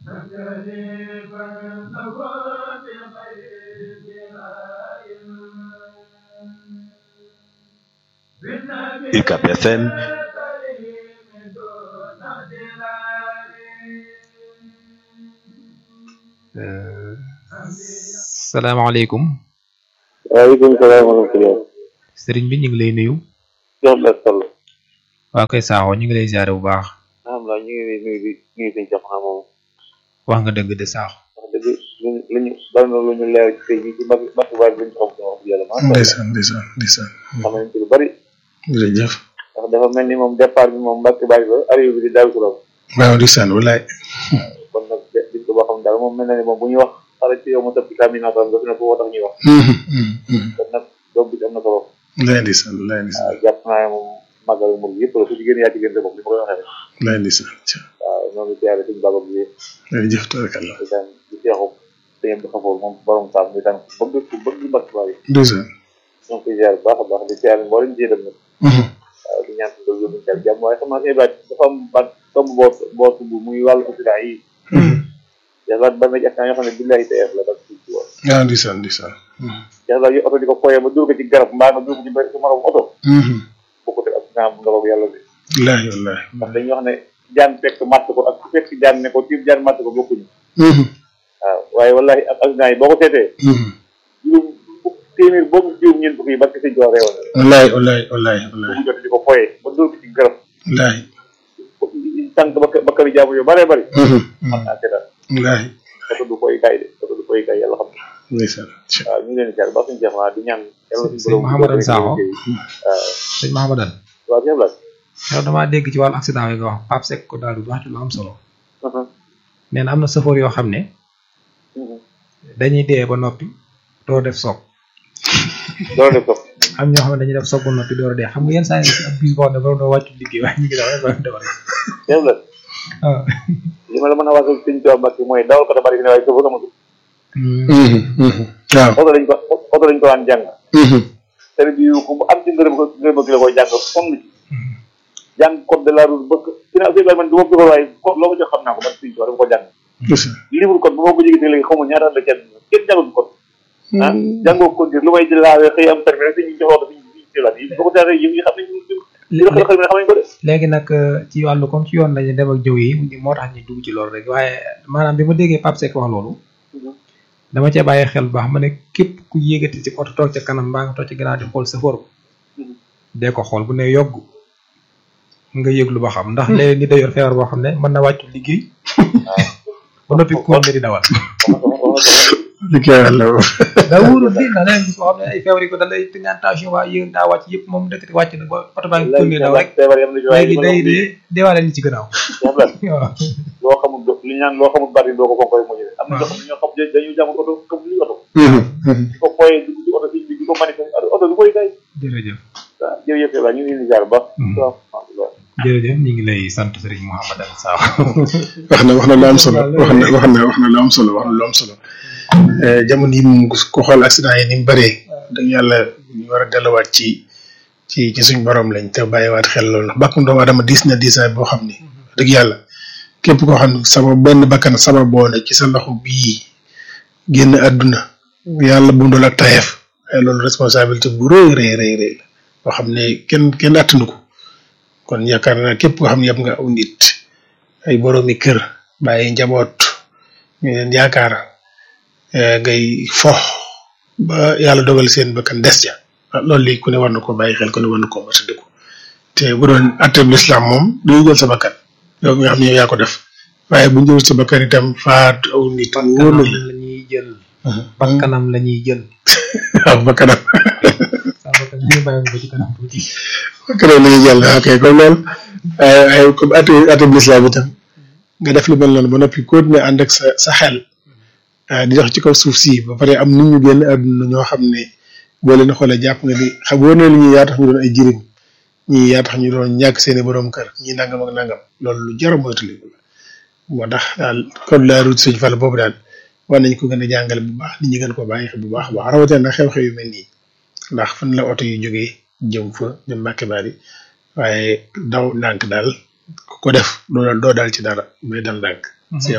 UCAB FM salaamaaleykum waaleykum salaam wa rahmatulah. sëriñ bi ñu ngi lay nuyu Cheikh Mbacke Sall. waa koy saaxoo ñu ngi lay ziare bu baax alhamdulilah ñu ngi lay nuyu di nuyu suñu Cheikh xam moom wax nga dëgg de saaxo wax dëgg luñ luñu bari na lu ñu leer ci tey jii ci mbàkk mbàkk baay bi ñu xam wax dëgg yàlla macha allah ndeysaan ndeysaan ndeysaan xam nañ ci lu bari jërëjëf ndax dafa mel ni moom départ bi moom mbàkk baay ba arrivé bi di daal turam waaw ndeysaan walaay kon nag biñ ko boo xam daal moom mel na ni moom bu ñuy wax xale ci yow ma tëb ci kaminatam nga fi ne ko tax ñuy wax kon nag doom bi am na solo walaay ndeysaan walaay ndeysaan waaw jàpp naa ne moom màggal moom yëpp la ku ci gën yaa ci gën sa bopp li ma koy waxee rek walaay ndeysaan waaw ñoo ngi siyaare suñu baba bi jërëjëf tabarakalla di daan di seexu sëñ bi xafoor moom borom saam mi daan ku bëgg ku bëgg mbàkk baay ndeysaan ñoo ngi koy ziar bu baax a baax di ziar mboolem ci dem nag waaw di ñaan suñu doon yóbbu jàmm waaye xam naa ne baat dafa am baat tomb boo boo tudd muy wàllu accident yi yàlla ba na accident yoo xam ne billahi tey la ba ci woon waaw ndeysaan ndeysaan yàlla yu oto di ko foyee ba dur ko ci garab mbaa nga dur ko ci benn sa morom oto bokkut ak accident bu ndox yàlla bi walaay walaay ndax dañuy wax ne jaan fekk matt ko ak ku fekk jaan ne ko tiim jaan matt ko bokkuñu waaw waaye wallahi ak accident yi boo ko seetee juróom fukk téeméer boobu juróom ñeent fukk yi barke sëñ Joor reewal walaay walaay walaay walaay bu jot di ko foyee ba dur ko ci garab walaay tànk ba ba kër jaamu yu bëree bëri man naa seetaan walaay oto du koy kay de oto du koy kay yàlla xam ne ndeysaan waaw ñu ngi leen di jaar ba suñu jeex naa di ñaan yàlla suñu sëñ Mouhamadou Sakho waaw sëñ Mahamadan waaw sëñ Ablaye yow damaa dégg ci wàllu accident yi nga wax Pape Seck ko daal di wax ci lu am solo nee na am na safoor yoo xam ne dañuy dee ba noppi doo def soog loolu def ko am ñoo xam ne dañuy def soog ba noppi door a dee xam nga yenn saa yi ab bis boo xam ne borom doo wàccu liggéey waaye ñu ngi daw rek ba dem rek sëñ Ablaye waaw li ma la mën a wax sëñ Tuubaa Mbàkke mooy dawal ko da bari fi ne waaye sëfoor amatul waaw oto lañ ko oto lañ ko daan jàng tere bi yu ko bu am ci ngërëm ko ngërëm ki la koy jàng fong ci jàng code de la route ba fi ne sëñ man du ma sëfoor waaye code loo ko jox xam naa ko man sëñ Tuubaa dama ko jàng ndeysaan livre code bu ma ko jégitee léegi xaw ma ñaata la kenn kenn jàngul code ah jàngoo code lu may di laawee xëy am permis rek suñu jox oto suñu suñu silaat yi boo ko taxee yi nga xam ne ñu li xel xel mi xam nañ ko de léegi nag ci wàllu comme ci yoon lañu dem ak jëw yi moo tax ñu dugg ci loolu rek waaye maanaam bi ma déggee Pape Seck wax loolu dama cee bàyyi xel bu baax ma ne képp ku yéegati ci oto toog ca kanam mbaa nga toog ci gannaaw di xool sa for dee ko xool bu ne yogg nga yëglu ba xam ndax léegi ni day yor feebar boo xam ne mën na wàccu liggéey ba noppi ko di dawal liggéey yàlla daa wóorul di ndax leneen gis boo xam ne ay feebar yi ko da lay tëngaan tension waa yéeg daa wàcc yëpp moom dëkk wàcc na ba oto baa ngi tourné daw rek feebar yam na ci waaye léegi day dee deewaale li ci gannaaw waaw loo xamul do li ñu naan loo xamul bari doo ko ko koy mujjee am na ñoo xam ne ñoo xam dañuy jàng oto comme li oto di ko foyee dugg ci oto si bi di ko manifester oto du koy kay jërëjëf waaw jërëjëf Eva ñu ngi leen di jaar ba waaw alhamdulilah jërëjëf ñu ngi lay sant Serigne Mouhamadou Sakho wax na wax na lu am solo wax na wax na wax na lu am solo wax na lu am solo jamono yi moom ku xool accident yi ni mu bëree dëgg yàlla ñu war a delluwaat ci ci ci suñ borom lañ te bàyyiwaat xel loolu ndax bakkum doomu aadama diis na diisaay boo xam ni dëgg yàlla képp koo xam ne sabab benn bakkan sabab boo ne ci sa loxo bii génn àdduna yàlla bu mu doon ak tayeef ay loolu responsabilité bu rëy rëy rëy rëy la boo xam ne kenn kenn attanu ko kon yaakaar naa képp koo xam ne yëpp nga aw nit ay boroomi kër bàyyi njaboot ñu leen yaakaar ngay fox ba yàlla dogal seen bakkan des ja loolu lii ku ne war na ko bàyyi xel ku ne war na ko moytandiku te bu doon atteb lislaam moom du jël sa bakkan yow mi nga xam ne yow yaa ko def waaye bu ñu jël sa bakkan itam faat aw nit wóor na la la ñuy jël bakkanam la ñuy jël waaw bakkanam sa bakkan ñu bàyyi ko ci kanam tuuti bakkanam la ñuy jël ok comme loolu ay ay comme atte atteb lislaam itam nga def lu mel noonu ba noppi continuer ànd ak sa sa xel di dox ci kaw suuf si ba pare am nit ñu génn àdduna ñoo xam ne boo leen xoolee jàpp nga ni xam wóor na li ñuy yaa tax ñu doon ay jirim ñii yaa tax ñu doon ñàkk seeni borom kër ñii nangam ak nangam loolu lu jar a moytandiku la moo tax daal code la route sëñ Fall boobu daal war nañ ko gën a jàngale bu baax nit ñi gën ko bàyyi xel bu baax a baax rawatina nag xew-xew yu mel nii ndax fan la oto yu jógee jëm fa jëm Mbàkke Bari waaye daw ndànk daal ku ko def doo doo daal ci dara mais dal ndànk. si am laan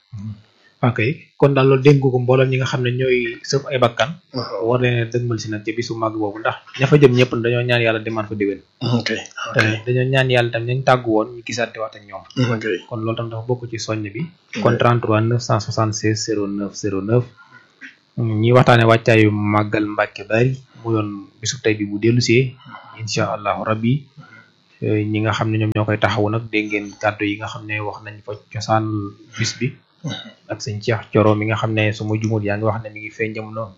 ok kon daal loolu dénk ko mboolem ñi nga xam ne ñooy sëf ay bakkan war leen a dëgmal si nag ci bisu màgg boobu ndax ña fa jëm ñëpp dañoo ñaan yàlla demaat fa déwén ok te dañoo ñaan yàlla tam ñañ tàggu woon ñu gisaate waat ak ñoom ok kon loolu tam dafa bokk ci soññ bi kon 33 976 09 09 ñi waxtaane wàccaayu màggal Mbàkke Bari mu doon bisu tey bi bu dellusee incha allahu rabbi ñi nga xam ne ñoom ñoo koy taxawu nag dégg ngeen kàddu yi nga xam ne wax nañ fa cosaan bis bi ak sëñ Cheikh Coro mi nga xam ne su ma jumul yaa ngi wax ne mi ngi feeñ jamono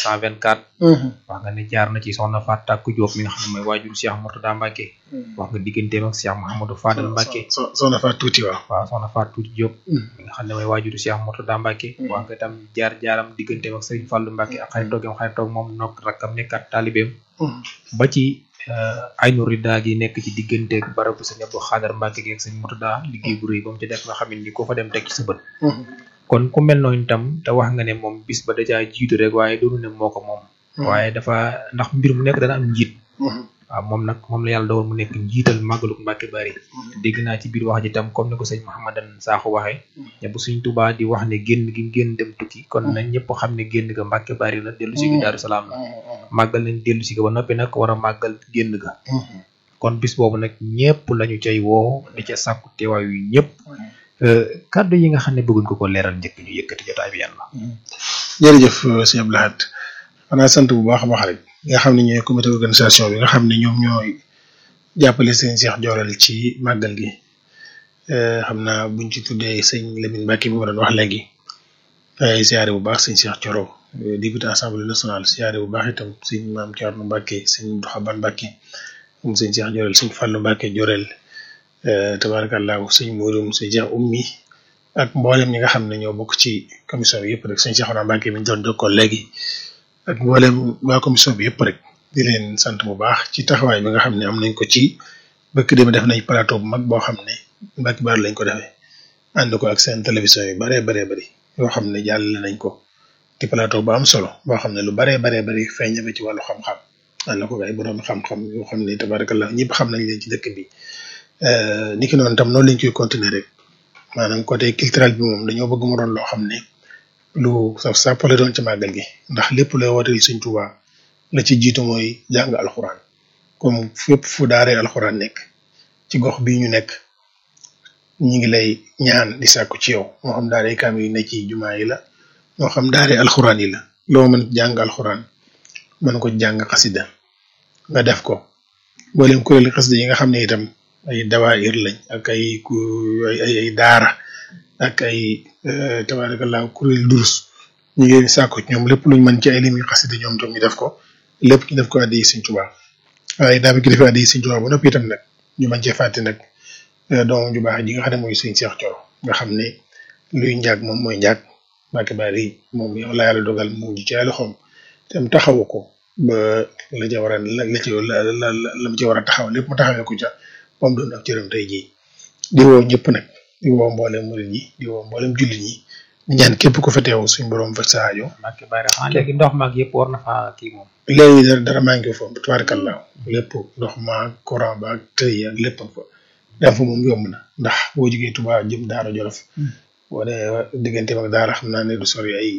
1924 wax nga ne jaar na ci soxna Fatou Takku Diop mi nga xam ne mooy waajuru Cheikh Mourtada Mbacke wax nga digganteem ak Cheikh Mouhamadou Fadal Mbacke soxna Fatou tuuti waaw waaw soxna Fatou Tuuti Diop mi nga xam ne mooy waajuru Cheikh Mourtada Mbacke wax nga tam jaar jaaram digganteem ak Serigne Fallou Mbacke ak xaritoogam xaritoog moom nok rakkam nekkat taalibeem ba ci aynu rida gi nekk ci diggante ak barabu sëñ Abdou Xaadar Mbacke gi ak sëñ Mourtada liggéey bu rëy ba mu ci def nga xam ne ni ko fa dem teg ci sa bët kon ku mel noonu itam te wax nga ne moom bis ba dajaa jiitu rek waaye doonu ne moo ko moom waaye dafa ndax mbir mu nekk dana am njiit waaw moom nag moom la yàlla dogal mu nekk njiital màggaluk Mbàkke Bari dégg naa ci biir wax ji tam comme ni ko sëñ Mouhamadan Sakho waxee ne bu suñ Tuubaa di wax ne génn gi génn dem tukki kon nañ ñëpp xam ne génn ga Mbàkke Bari la dellu si gi Daaru Salaam la màggal nañ dellu si ga ba noppi nag war a màggal génn ga kon bis boobu nag ñëpp lañu cay woo di ca sàkku teewaay yu ñëpp kàddu yi nga xam ne bëgguñ ko ko leeral njëkk ñu yëkkati jotaay bi yan la jërëjëf sëñ Abdou Lahad xanaa sant bu baax a baax rek nga xam ne ñooy comité organisation bi nga xam ne ñoom ñooy jàppale sëñ Cheikh Joral ci màggal gi xam naa buñ ci tuddee sëñ Lamine Mbacke bi ma doon wax léegi ay siyaare bu baax sëñ Cheikh Coro député assemblée nationale siyaare bu baax itam sëñ Maam Thierno Mbacke sëñ Doxaban Mbacke moom sëñ Cheikh Joral sëñ Fallou Mbacke Jorel tabarakallahu sëñ Modou sëñ Cheikh Ummi ak mboolem ñi nga xam ne ñoo bokk ci commission bi yëpp rek sëñ Cheikh Ouna Mbacke mi ñu doon jokkoo léegi ak mboolem waa commission bi yëpp rek di leen sant bu baax ci taxawaay bi nga xam ne am nañ ko ci bëkk dem def nañ plateau bu mag boo xam ne Mbacke Bari lañ ko defee ànd ko ak seen télévision yu baree baree bari yoo xam ne jàllale nañ ko ci plateau bu am solo boo xam ne lu baree baree bari feeñ na ci wàllu xam-xam ànd ko ay borom xam-xam yoo xam ne tabarakallah ñëpp xam nañ leen ci dëkk bi ni ki noonu tam noonu lañ koy continuer rek maanaam côté culturel bi moom dañoo bëgg mu doon loo xam ne lu saf sàppale doon ci màggal gi ndax lépp lay wooteel Sëñ Tuubaa la ci jiitu mooy jàng alxuraan comme fépp fu daaree alxuraan nekk ci gox bii ñu nekk ñi ngi lay ñaan di sàkku ci yow moo xam daaree kaam yi ne ci jumaa yi la moo xam daaree alxuraan yi la loo mën jàng alxuraan mën ko jàng xasida nga def ko mboolem kuréel xasida yi nga xam ne itam ay dawaayir lañ ak ay ay ay daara ak ay tabarakallah kuréel durus ñu ngi sàkku ñoom lépp luñ mën ci ay limi xasida ñoom tam ñu def ko lépp ñu def ko addi Sëñ Tuubaa waaye daa bi ki defee addi Sëñ Tuubaa ba noppi itam nag ñu mën cee fàtte nag doomam ju baax ji nga xam ne mooy Sëñ Cheikh Coro nga xam ne luy njàgg moom mooy njàgg Mbàkke Bari moom yow la yàlla dogal mu ngi ci ay loxoom tam taxawu ko ba la ca war a la la ci la la la mu ci war a taxaw lépp mu taxawee ko ca moom doon ak cëram tey jii di woo ñëpp nag di woo mboolem murid yi di woo mboolem jullit ñi di ñaan képp ku fa teew suñ borom faj sa aajo. Mbacke Bari xanaa léegi ndox maag yëpp war na faa kii moom. léegi dara dara maa ngi foofu tubaarkallaa lépp ndox maag courant ba ak tëy ak lépp fa dem fa moom yomb na ndax boo jógee Touba jëm Daara Jolof. boo dee digganteem ak Daara xam naa ne du sori ay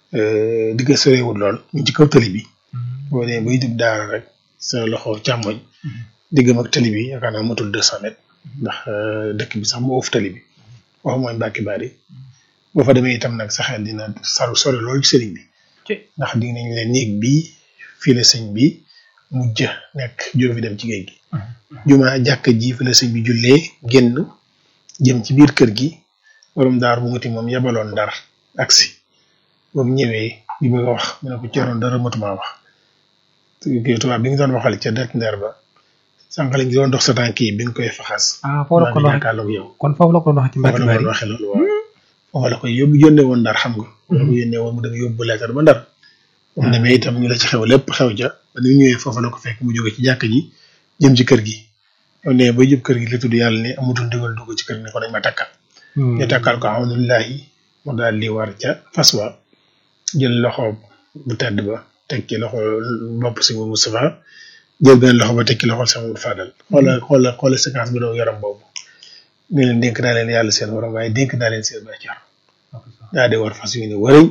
digg soriwul lool ñu ci kaw tali bi. boo dee bay jub Daara rek sa loxo càmmoñ. diggam ak tali bi yaakaar naa matul deux cent mètres ndax dëkk bi sax moo ëff tali bi wax mooy Mbacke Bari boo fa demee itam nag sa xel dina saru sori loolu ci sëriñ bi ndax di nañ leen néeg bii fii la sëñ bi mujj nekk jóge fi dem ci géej gi juma jàkk ji fi la sëñ bi jullee génn jëm ci biir kër gi borom daar bu ngati moom yebaloon ndar aksi ba mu ñëwee bi bëgg a wax mu ne ko ceroon dara matuma wax tubaab bi nga doon waxal ca det ndeer ba sànq lañ doon dox sa tànk yi bi nga koy faxas. ah foofu la ko doon waxee yow. kon foofu la ko doon waxee ci Mbacke Bari foofu la ko waxee loolu waaw. foofu la ko yóbbu yónnee woon ndar xam nga. la ko yónnee woon mu dem yóbbu leetar ba ndar. bu mu demee itam ñu la ci xew lépp xew ja ba ni ñëwee foofu la ko fekk mu jóge ci jàkk ji jëm ci kër gi. yow nee ba jëm kër gi la tudd yàlla ne amatul ndigal dugg ci kër gi ne ko dañ ma takkal. ñu takkal ko alhamdulilahi mu daal di war ca fas wa jël loxo bu tedd ba teg ci loxo bopp si Moustapha jël benn loxo ba tekki loxol sama Modou Fadal xoola xoola xoola séquence bi daw yaram boobu ne leen dénk naa leen yàlla seen waram waaye dénk naa leen seen bàccar daal di war fas yu ne wërëñ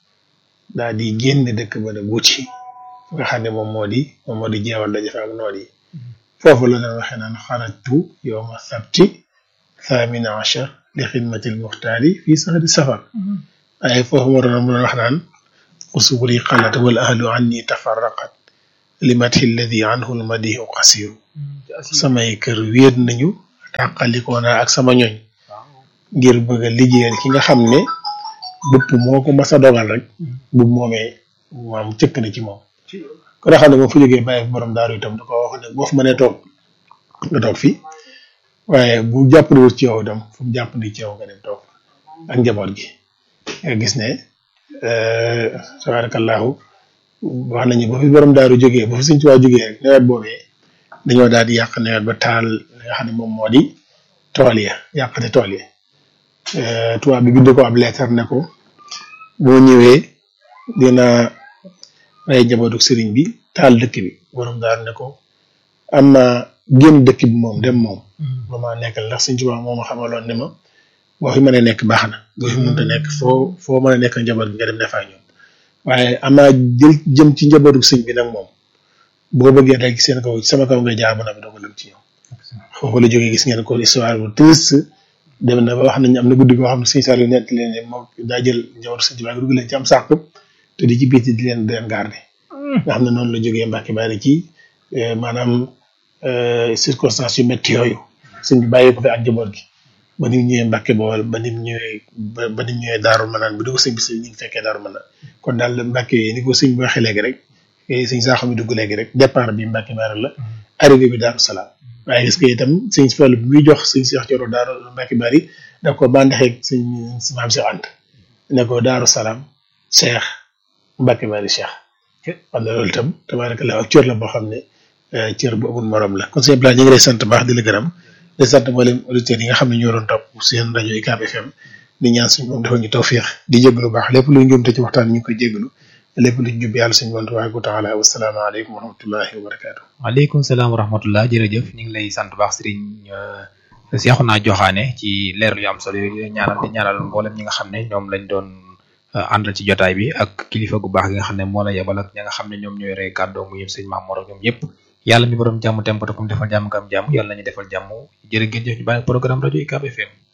daal di génn dëkk ba nag wuti nga xam ne moom moo di moom moo di jeewal daje fa ak noon yi foofu la doon waxee naan xarajtu yowma sabti thamina achar li xidmatil muxtaari fii sahri safar waaye foofu moo doon mu doon wax naan usuburi xalat wal ahlu anni tafarraqat li mathi alladi anhu lmadihu qasiru samay kër wéet nañu tàqalikoo naa ak sama ñoñ ngir bëgg a liggéeyal ki nga xam ne bupp moo ko mas a dogal rek bu moomee maam cëkk na ci moom ko nga xam ne moom fu jógee bàyyi borom daaru itam da ko wax ne boo fi mënee toog nga toog fi waaye bu jàppandiwul ci yow itam fu mu jàppandi ci yow nga dem toog ak njaboot gi nga gis ne tabarakallahu wax nañu ba fi borom daaru jógee ba fi suñ tuwaa jógee rek nawet boobee dañoo daal di yàq nawet ba taal li nga xam ne moom moo di tool ya yàqate tool ya tubaab bi bind ko ab leetar ne ko boo ñëwee dina rey njabootu sëriñ bi taal dëkk bi borom daaru ne ko am na génn dëkk bi moom dem moom ba ma nekkal ndax suñ tubaab moo ma xamaloon ne ma boo fi mën a nekk baax na boo fi mënta nekk foo foo mën a nekk njaboot bi nga dem defaa ñoom waaye amaa jël jëm ci njabootu sëñ bi nag moom boo bëggee rek seen kaw sama kaw nga jaar ba noppi doo ko lëm ci ñoom foofu la jógee gis ngeen ko histoire bu triste dem na ba wax nañ am na guddi goo xam ne sëñ Saliou nett leen ne moom daa jël njabootu sëñ bi dugg leen ci am sàq te di ci biiti di leen di leen garde nga xam ne noonu la jógee Mbàkke Bari ci maanaam circonstances yu métti yooyu sëñ bi bàyyi ko fi ak njaboot gi ba ni mu ñëwee Mbàkke Bawol ba ni mu ñëwee ba ni mu ñëwee Daaru Manaan bi du ko sëñ bi sëñ ñu ngi fekkee Daaru Manaan kon daal Mbàkke ni ko sëñ bi waxee léegi rek sëñ Saaxo mi dugg léegi rek départ bi Mbàkke Bari la arrivé bi Daaru Salaam waaye gis nga itam sëñ Fallu bi muy jox sëñ Seex Coro Daaru Mbàkke Bari da ko bandaxeeg sëñ maam Seex Anta ne ko Daaru Salaam Seex Mbàkke Bari Seex xam na loolu itam tabaarakallaa ak cër la boo xam ne cër bu amul morom la kon sëñ Blanc ñu ngi lay sant baax di la gërëm di sant mboolem auditeurs yi nga xam ne ñoo doon topp seen rajo UCAB FM di ñaan suñu moom defal ñu tawfiix di jégalu baax lépp luy njuumte ci waxtaan ñu ngi koy jégalu lépp luñ jub yàlla suñu bon tabaaraka wa taala wasalaamaaleykum wa rahmatullahi wa barakaatu. waaleykum salaam wa rahmatullah jërëjëf ñu ngi lay sant baax sëriñ Seexuna Joxaane ci leer yu am solo yooyu ñaanal di ñaanal mboolem ñi nga xam ne ñoom lañ doon àndal ci jotaay bi ak kilifa gu baax gi nga xam ne moo la yebal ak ñi nga xam ne ñoom ñooy rey kàddoo mu yëpp sëñ Maam Mor ak ñoom ñëpp yàlla mi borom jàmm tempata kum defal jàmm kam jàmm yàlla nañu defal jàmm jërë ngeen jëf ñu bàyyi programme rajo UCAB FM